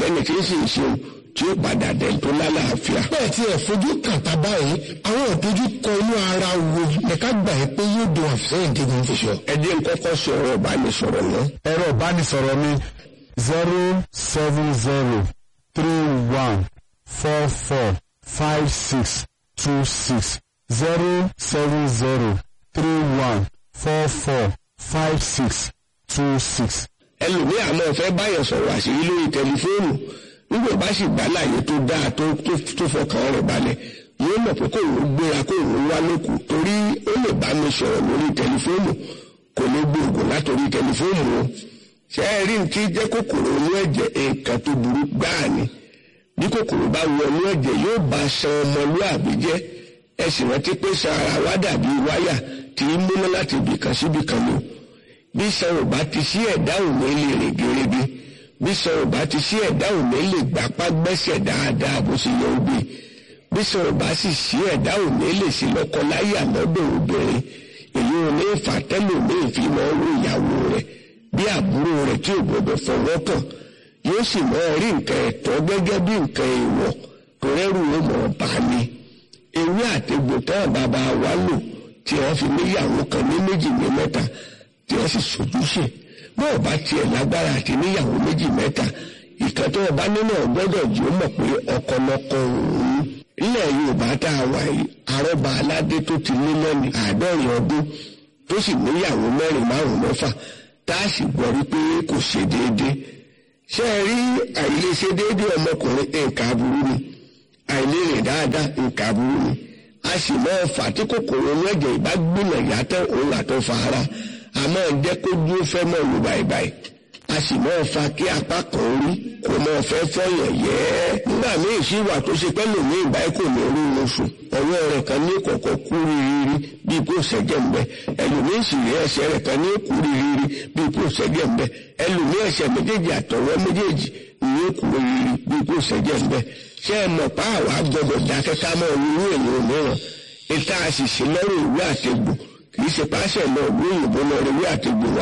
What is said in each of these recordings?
tẹ́lẹ̀ tí ń sì ń ṣeun tí ó padà dẹ̀ tó lálàáfíà. bẹ́ẹ̀ tí ẹ̀ fojú kàtà báyìí àwọn ìdojú kọ inú ara wo lẹ́ka gbà yẹ pé yóò dùn àfẹ́yìn dẹ́gun fíṣọ. ẹ jẹ́ n kọ́kọ́ sọ ọ̀rọ̀ ìbánisọ̀rọ̀ náà. ẹ̀rọ ìbánisọ̀rọ̀ mi zero seven zero three one four four five six two six zero seven zero three one four four five six two six. ẹlòmíì àmọ́ fẹ́ báyọ̀ sọ̀rọ̀ àṣírí lórí tẹlifóònù nígbà bá sì gbá láàyè tó dáa tó tó fọkàn rẹ̀ balẹ̀ yóò mọ̀ pé kò ń gbéra kò ń wá lókù torí ó lè bá mi sọ̀rọ̀ lórí tẹlifóònù kò ní gbòògùn látòrí tẹlifóònù o ṣé ẹ rí nǹkan jẹ́ kòkòrò inú ẹ̀jẹ̀ nǹkan tó burú gbáà ni bí kòkòrò bá wọ inú ẹ̀jẹ̀ yóò bá ṣan ọmọlúàbí jẹ́ ẹ sì rántí pé ṣan ara wa dàbí wáyà tí ń múná láti ibìkan síbìkan ni o bí ṣan ò bá ti sí ẹ̀dá òní lè rìn gèrègè bí ṣan ò bá ti sí ẹ̀dá òní lè gbapá gbẹ́sẹ̀ dáadáa bó ṣe yẹ ó gbé bí ṣan ò bá sì sí ẹ̀dá òní lè ṣe lọ́kọláyà lọ́dọ̀ obìnrin èyí ò ní fàtẹ́lòmíì fi mọ́ owó ìyàwó rẹ̀ bí àbúrò rẹ̀ tí ò gbọdọ̀ fọwọ́ kàn yóò sì mọ́ rí nǹkan ẹ̀tọ́ gẹ́gẹ́ bí nǹkan èèwọ̀ tó rẹ́rù ó mọ̀ bá ní. ewé àtegbò tán bàbá wa lò tí wọ́n fi níyàwó kan ní méjì ní mẹ́ta tí wọ́n sì sojúṣe bọ́ọ̀ bá tiẹ̀ lágbára àti níyàwó méjì mẹ́ta ìkan tó ọba nínú ọgbọ́dọ̀ jù ó mọ̀ pé ọkọ lọkọ òun ilẹ̀ Yorùbá tá a wà yìí àrọ́bà aládé tó ti lé lẹ́ni àádọ́rin ọdún tó sì níyàwó mẹ́rin márùn-ún mẹ́fà tá a sì gbọ́ rí pé kò ṣe déédéé ṣé ẹ rí àìlèṣe déédéé ọmọkùnrin nǹkan aburú ni àìlérè dáadáa nǹkan aburú ni a sì máa fà tí kòkòrò ẹlẹ́jẹ̀ ìbá gbìmọ̀ yàtọ̀ òun àtọ̀ fa ara a máa jẹ́ kó dúró fẹ́ mọ̀ lù báyìí a sì máa fa kí apá kan orí kò máa fẹ́ fọyàn yẹ́ nígbà míì sí wà tó ṣe pẹ́lú mi ìbáyìí kò ní orí oṣù ọwọ́ rẹ̀ kan ní kọ̀kọ́ kú rírí bíi kó ṣẹ́jẹ̀ ń bẹ ẹlòmíì sì rí ẹsẹ̀ rẹ̀ kan ní kú rírí bíi kó ṣẹ́jẹ̀ ń bẹ ẹlòmíì ẹsẹ̀ méjèèjì àtọwọ́ méjèèjì ní kú rírí bíi kó ṣẹ́jẹ̀ ń bẹ ṣé ẹ mọ̀ pa àwa gbọdọ̀ dákẹ́ ká mọ̀ irú èèyàn mìíràn ìta àṣìṣe lọ́rọ̀ ìwé àtegbò kì í ṣe páṣẹ lọ ìlú òyìnbó lọ ìwé àtegbò wa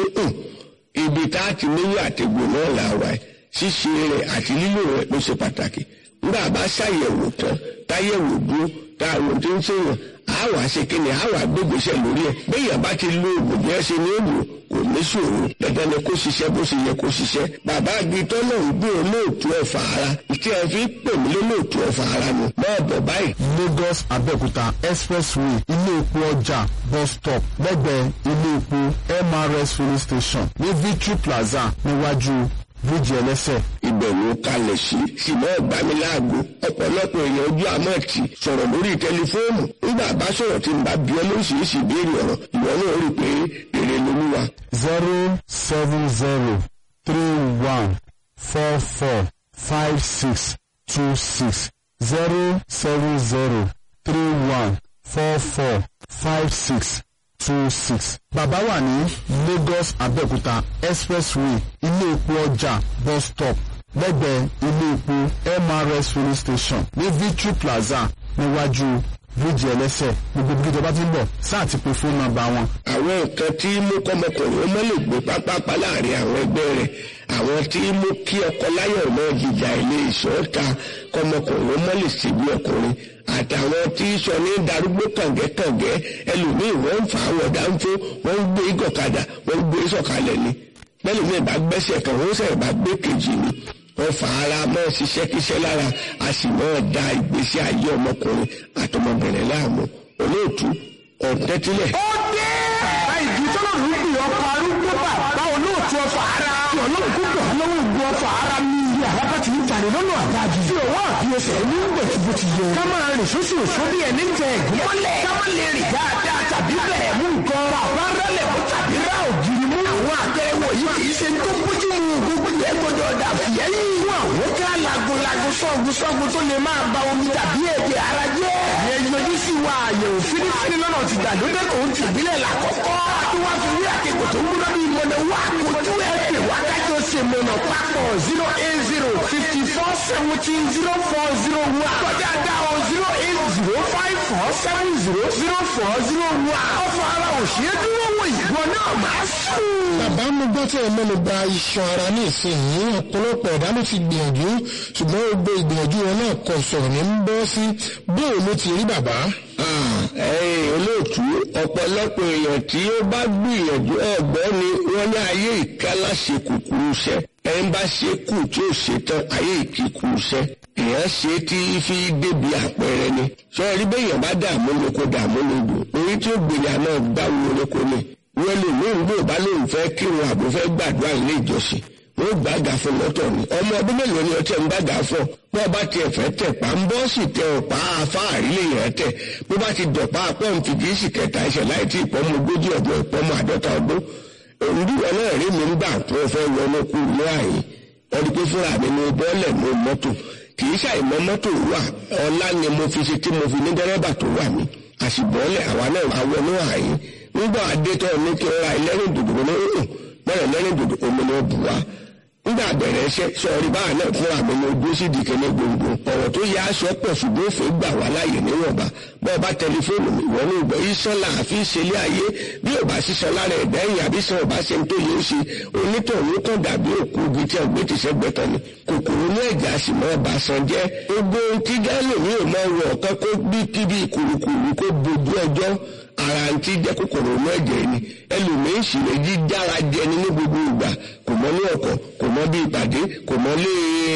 ibi tá a ti níwé àtegbò náà là wà ṣíṣe rẹ̀ àti lílò rẹ̀ ló ṣe pàtàkì nígbà bá ṣàyẹ̀wò tán táyẹ̀wò dúró táwọn tó ń ṣèyàn á wàá ṣe kí ni á wàá gbégbèsè lórí ẹ̀ béèyàn bá ti lo oògùn bí ẹ ṣe ní òòlù kò ní ṣòro dandan ni kó ṣiṣẹ́ bó ṣe yẹ kó ṣiṣẹ́ bàbá àgbìtọ́ náà ń gbé olóòtú ẹ̀fà ara tí ẹ fi pè mí lólóòtú ẹ̀fà ara ni máa bọ̀ báyìí. Lagos Abẹ́òkúta expressway ilé epo ọjà bus stop lẹ́gbẹ̀ẹ́ ilé epo MRS filling station ní Victory Plaza níwájú bíríjì ẹlẹ́sẹ̀. ìbẹ̀wò kalẹ̀ sí ṣùgbọ́n ìgbaniláàgbo ọ̀pọ̀lọpọ̀ èèyàn ojú àmọ́ ti sọ̀rọ̀ lórí tẹlifóònù nígbà bá sọ̀rọ̀ tí n bá bí ọ lóríṣiríṣi ìbéèrè ọ̀rọ̀ ìwọ náà rí i pé èrè lolúwa. zero seven zero three one four four five six two six zero seven zero three one four four five six two six. Bàbá wà ní Lagos Abẹ́òkúta expressway ilé epo ọjà bus stop lẹ́gbẹ̀ẹ́ ilé epo MRS filling station ní Victory Plaza níwájú bíríjì ẹlẹ́sẹ̀ gbogbo bí ìjọba ti ń bọ̀ sáà ti pe fóònù nọ́mbà wọn. àwọn nǹkan tí mú kọ́mọkùnrin ọmọ lè gbé pápápá láàrin àwọn ẹgbẹ́ rẹ̀ àwọn tí mú kí ọkọ láyọ̀ náà jìjà ilé ìṣọ́ta kọ́mọkùnrin ọmọ lè ṣe bí ọkùnrin àtàwọn tí sọ ní darúgbó kàngẹ́kàngẹ́ ẹlòmíì wọ́n ń fà á wọ̀ dáńfó wọ́n ń gbé gọ̀kadà wọ́n ń gbé sọ̀kalẹ̀ ni bẹ́ẹ̀ mi bá gbẹ́sẹ̀ kan wọ́n sẹ̀ bá gbé kejì ni wọ́n fà ara mọ́ ṣiṣẹ́ kíṣẹ́ lára a sì mọ́ da ìgbésí ayé ọmọkùnrin àtọmọbìnrin láàmú olóòtú ọ̀tẹ́tílẹ̀. ó dé bàbá ìdí tọ́lọ̀ ló ń pè ọkọ̀ arúgbó bàbá olóòtú ọfà ara tí ọlọ́run kó gbọ̀ lọ́wọ́ ìgbó ọfà ara ní ilé àlápá ti ń jalè lọ́nà àdájú tí òwò àfi ẹsẹ̀ ní bẹ̀ bó ti yẹ. ká máa rìn sóṣù òṣó bí ẹni tẹ ẹ̀gún mọ́lẹ̀ ká má lè rìn dáadáa tàbí bẹ̀rẹ̀ mú nǹkan bàbá rálẹ̀ mú tàbí rá ògiri mú. àwọn àtẹ̀wò yìí kì í ṣe tó bójú mu gbogbo yẹn gbọdọ̀ dà fìyẹ́yìn. fún àwọn ká lagunlagun sọ́gun sọ́gun tó lè máa ba omi tàbí ẹ̀jẹ̀ ara jẹ́. ìyẹn yọjú sí wa àyẹ̀wò fínífíní lọ́nà ti gbàlódé kò ń tìbílẹ̀ làkọ́kọ́. tí wọ́n fi rí àkekò tó ń gbúná ní ìmọ̀nà wà kojú ẹ̀ pè wákàtí ó ṣe mọ̀nà papọ̀ zero eight zero fifty four seventeen zero four zero one. kọjá dá o zero eight zero five four seven zero zero four zero one. ọ̀fọ̀ ara òṣèré dúró wò ìwọ náà máa sùn. bàbá mo gbọ́ tí ẹ mẹ́nu bà iṣan ara ní ìsinyìí ọ̀pọ̀lọpọ̀ ẹ̀dá ló ti gbìyànjú ṣùgbọ́n gbogbo ìgbìyànjú wọn náà kọ sọ̀rọ̀ ní ń bọ́ sí bóò ló ti rí bàbá. ẹ̀yin olóòtú ọ̀pọ̀lọpọ̀ èèyàn tí ó bá gbìyànjú ọ̀gbọ́n ni wọ́n ní ayé ìkálá ṣe kúkúrú iṣẹ́ ẹni bá ṣe kù tí ó ṣe tán ayé ìkíkú iṣẹ́ èèyàn ṣe tí fi débi àpẹẹrẹ ni sọ́ọ́rí bẹ́yàn bá dààmú lóko dààmú lódò orí tí ó gbìyànjú náà gbáwo lóko ni wọ́n lè ní ìlú ìbá lóun fẹ́ kírun àbò fẹ́ gbàdúrà ilé ìjọsìn wọ́n gbàgà fún lọ́tọ̀ ni ọmọ ọdún mélòó ni ọtí ẹ̀ ń gbàgà fún bó bá tiẹ̀ fẹ́ tẹ̀ pa ń bọ́ sì tẹ ọ̀pá afáàrí lè yẹn tẹ̀ bó bá ti dọ̀pá pọ́ǹpì kì í sì kẹta ẹsẹ̀ láì tí ìpọ́nmọ ogójì ọdún ìpọ́nmọ àádọ́ta ọdún òǹdíwọ̀ náà rí mi ń gbà tó fẹ́ wọnú kú ní àyè ọdí pé fúnra mi ni bọ́ọ̀lẹ̀ ní mọ́tò kì í ṣàìmọ́ mọ́tò wà ọlá ni mo fi ṣe tí mo fi ní dẹ́rẹ́bà tó wà mí àṣìbọ́ọ̀lẹ̀ àwa náà àwọnú àyè nígbà adétọ́ ní kí n ra ẹlẹ́rìn dòdò ní òun bẹ́ẹ̀ lẹ́rìn dòdò omi ni ó bù wá nígbà bẹ̀rẹ̀ iṣẹ́ sọ̀rí báà náà fúnra mi ni ojú sí dìkẹ́lẹ́ gbòǹgbò ọ̀rọ̀ tó yẹ aṣọ pọ̀ ṣùgbọ́n òfin gbà wá láàyè níwọ̀nba bọ́ọ̀ bá tẹlifóònù mi wọ́n ní ìgbọ́ iṣan láàfin ìṣẹ̀lẹ̀ ayé bí ò bá ṣiṣan lára ẹ̀dá ẹ̀yìn àbí sàn ò bá ṣe ń tó yẹ ó ṣe onítọ̀hún kàn dàbí òkú igi tí ọgbẹ́ ti ṣẹ́gbẹ́ tán ni kòkòrò ní ẹ̀jẹ̀ àṣìmọ́ ọba san jẹ́ gbogbo ohun tí gálò ní ò máa wọ ọ̀kan kó bí kíbi kùrùkùrù kó bojú ọjọ́ ara ń tí jẹ́ kòkòrò ní ẹ̀jẹ̀ ni ẹlòmíín sì lè jí dára jẹni ní gbogbo ìgbà kò mọ ní ọkọ̀ kò mọ bí ìpàdé kò mọ lé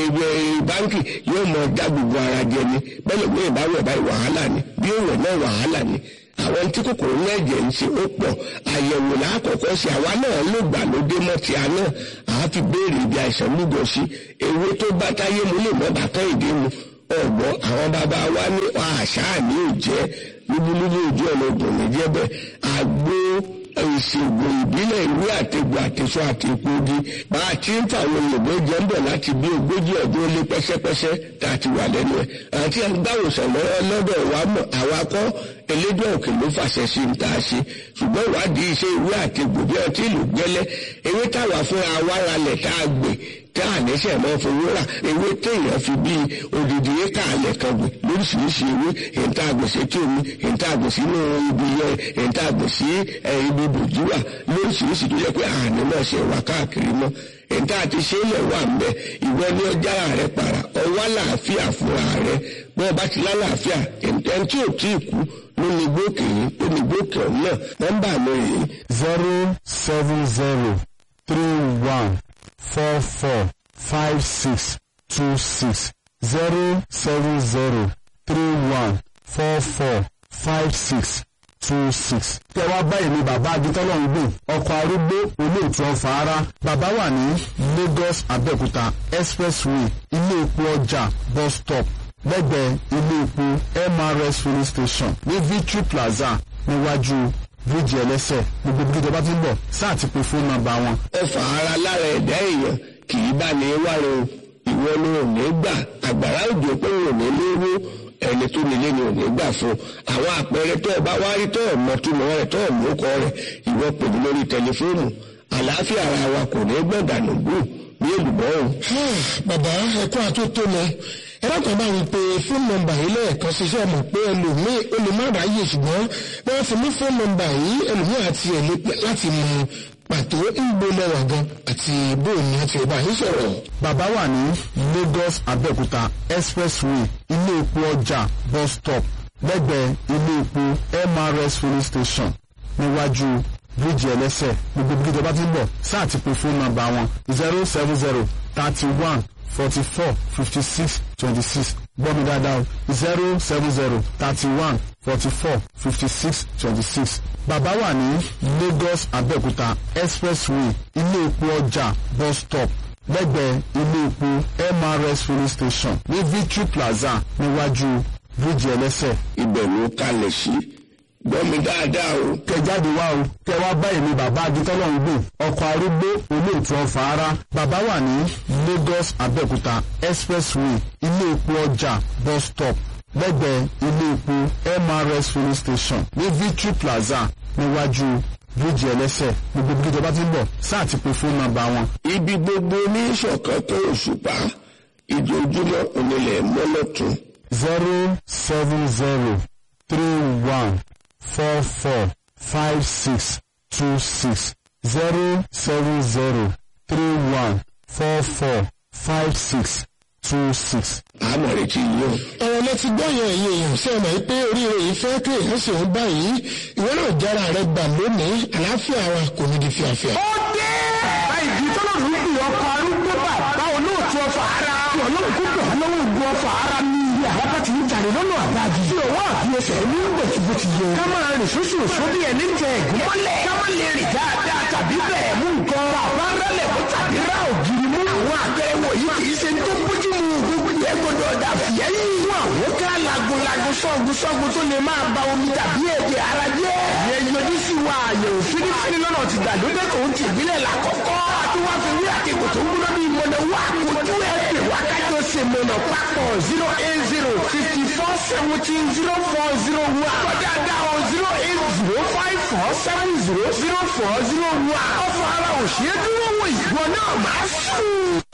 báńkì yóò mọ dá gbogbo ara jẹni bẹ́ẹ̀ lómi ìbáwọ̀ báyìí wàhálà ni bí òwò náà wàhálà ni àwọn tí kòkòrò ní ẹ̀jẹ̀ ń ṣe ó pọ̀ àyẹ̀wò lákọ̀ọ́kọ́ sí àwa náà ló gbà lóde mọ́ ti àná àá fi béèrè ibi àìsàn lúgọ sí ewé tó bá táyé mu lè mọ́ bàtọ́ ìdí mu ọ̀gbọ́ àwọn bàbá wa ní àṣà ní òjẹ́ lúbúlúbú ojú ọ̀nà obìnrin jẹ́ bẹ́ẹ̀ àgbo ìṣègùn ìbílẹ̀ ìwé àtẹ̀gbò àtẹ̀sọ àti ìpògi bá a ti ń fàwọn òyìnbó jẹ́ ń bọ̀ láti bí ogójì ọdún lé pẹ́sẹ́pẹ́sẹ́ tá a ti wà lẹ́nu ẹ̀ àti agbáwòsàn lọ́wọ́ lọ́dọ̀ wa mọ̀ àwa kọ́ elédè òkè ló fàṣẹ sí ń tà sí ṣùgbọ́n ìwádìí iṣẹ́ ìwé àtẹ̀gbò bí ọtí ìlú gbẹ́lẹ́ ewé táwa fúnra wa ralẹ̀ tá a gbè tá a lẹ́sẹ̀ mọ́ fowó rà ewé téèyàn fi bí odidi éka alẹ̀ kan gbè lóríṣiríṣi ewé èyíntà àgbèsè tí omi èyíntà àgbèsè inú ibi yẹ èyíntà àgbèsè ibi bòjú wà lóríṣiríṣi tó yẹ pé àní náà ṣe wà káàkiri mọ́ èyíntà àti ṣẹlẹ̀ wà ń bẹ ìwọ ní ọjà rẹ para ọwọ́ àlàáfíà fúnra rẹ bí wọ́n bá ti lálàáfíà ẹni tí ò tí ì kú ló ní gbókè yìí ló ní gbókè ọ̀hún náà nọ́mbà mi rèé zero seven zero three one four four five six two six zero seven zero three one four four five six two six. tẹ wá báyìí ni bàbá agitọ́lọ́ ń gbìn ọkọ̀ arúgbó olóòtú ọ̀fà ara bàbá wà ní Lagos Abẹ́òkúta expressway ilé epo ọjà bus stop lẹ́gbẹ̀ẹ́ ilé epo MRS filling station ní Victory Plaza níwájú bíríìjì ẹlẹ́sẹ̀ gbogbo bí ìjọba ti ń bọ̀ sáà ti pe fóònù nọ́mbà wọn. ọfà ara lára ẹ̀dá èèyàn kì í bá ní wáre o ìwọ ló ò ní gbà àgbàrá òjò pé ò ní lówó ẹni tó nílé ni ò ní gbà fún àwọn àpẹẹrẹ tó ọba wá rí tó ọmọ túmọ̀ rẹ̀ tó ọmọ ọkọ rẹ̀ ìwọ pèmí lórí tẹlifóònù àlàáfíà ara wa kò ní gbọ̀dànù gbù bí èlùbọ́ o. bàbá ẹ̀kọ́ àtótó lọ ẹlẹ́kọ̀ọ́ bá ń pe fóònù nọ́mbà yìí lẹ́ẹ̀kan ṣiṣẹ́ mọ̀ pé ẹlòmíì ó lè má ráyè ṣùgbọ́n wọ́n fi mú fóònù nọ́mbà yìí ẹlòmíì àti ẹ̀lẹ́ láti mọ pàtó ìgbó lẹ́wà gan àti bóòní àti ẹ̀bá yìí sọ̀rọ̀. bàbá wà ní Lagos Abẹ́òkúta expressway ilé epo ọjà bus stop lẹ́gbẹ̀ẹ́ ilé epo MRS filling station níwájú bíríìjì ẹlẹ́sẹ̀ gbogbo bí ìjọba ti ń bọ̀ sáà ti pe fóònù nọ́mbà wọn zero seven zero thirty one forty four fifty six twenty six gbọ́ mi dáadáa o zero seven zero thirty one forty four fifty six twenty six. bàbá wà ní Lagos Abẹ́òkúta expressway ilé epo ọjà bus stop lẹ́gbẹ̀ẹ́ ilé epo MRS filling station ní Victory Plaza níwájú bíríìjì ẹlẹ́sẹ̀. ibẹ̀ ló kalẹ̀ sí gbọ́ mi dáadáa o. kẹ jáde wá o kẹ wá báyìí ni bàbá agitọ́lọ̀ ń gbìn ọkọ̀ arúgbó olóòtú ọ̀fà ara bàbá wà ní Lagos Abẹ́òkúta expressway ilé epo ọjà bus stop lẹ́gbẹ̀ẹ́ ilé epo MRS filling station ní Victory Plaza níwájú bíríìjì ẹlẹ́sẹ̀ gbogbo bí ìjọba ti ń bọ̀ sáà ti pe fóònù nọ́mbà wọn. ibi gbogbo ní ìṣọ̀kan tó òṣùpá ìjojúmọ́ onílẹ̀ mọ́lọ́tún. zero seven zero three one four four five six two six zero seven zero three one four four five six two six. àmọ̀ retí yìí o. ọ̀rọ̀ lẹ ti gbọ́ yẹn ẹ̀yin èèyàn sí ọmọ yìí pé oríire yìí fẹ́ kí èèyàn sì ń báyìí ìwé náà jára rẹ gbà lónìí àlàáfíà wa kò ní di fíafíà. ó dé. àìdí tọ́lọ́run ń pè ọkọ̀ arúgbó bàbá olóòtú ọfà ara. tí ọlọ́run kó bẹ̀ lọ́wọ́ ogun ọfà ara ní ilé àlápá ti ń jàre lọ́nà àbájì. tí ọwọ́ àfiyèsẹ̀ ní bẹ̀tùbù ti yẹ. ká máa rìn sóṣù òṣó bí ẹni tẹ ẹ̀gún mọ́lẹ̀. ká má lè rìn dáadáa tàbí bẹ̀rẹ̀ mú nǹkan. bàbá rẹlẹ̀ mú tàbí rá ògiri mú. àwọn àgbẹ̀ wọ̀nyí kì í ṣe tó bójú mu gbogbo yẹn gbọdọ̀ dà fìyẹ́ yìí. fún àwọn ká lagunlagun sọ́gun sọ́gun tó lè máa ba omi tàbí èdè ara jẹ́. ìyẹn yọjú sí wa àyẹ̀wò fínífíní lọ́nà ti gbàlódé tó ń ti ìbílẹ̀ làkọ́kọ́. àti wá fi wí àkekò tó ń gbúdọ̀ bí mọ̀nà wá kojú ẹ̀ pè wá kájọ ṣe mọ̀nà papọ̀ zero eight zero fifty four seventeen zero four zero one. kọjá dáhùn zero eight zero five four seven zero zero four zero one. ọ̀fọ̀ ara òṣèré dúró wò ìwọ náà máa sùn.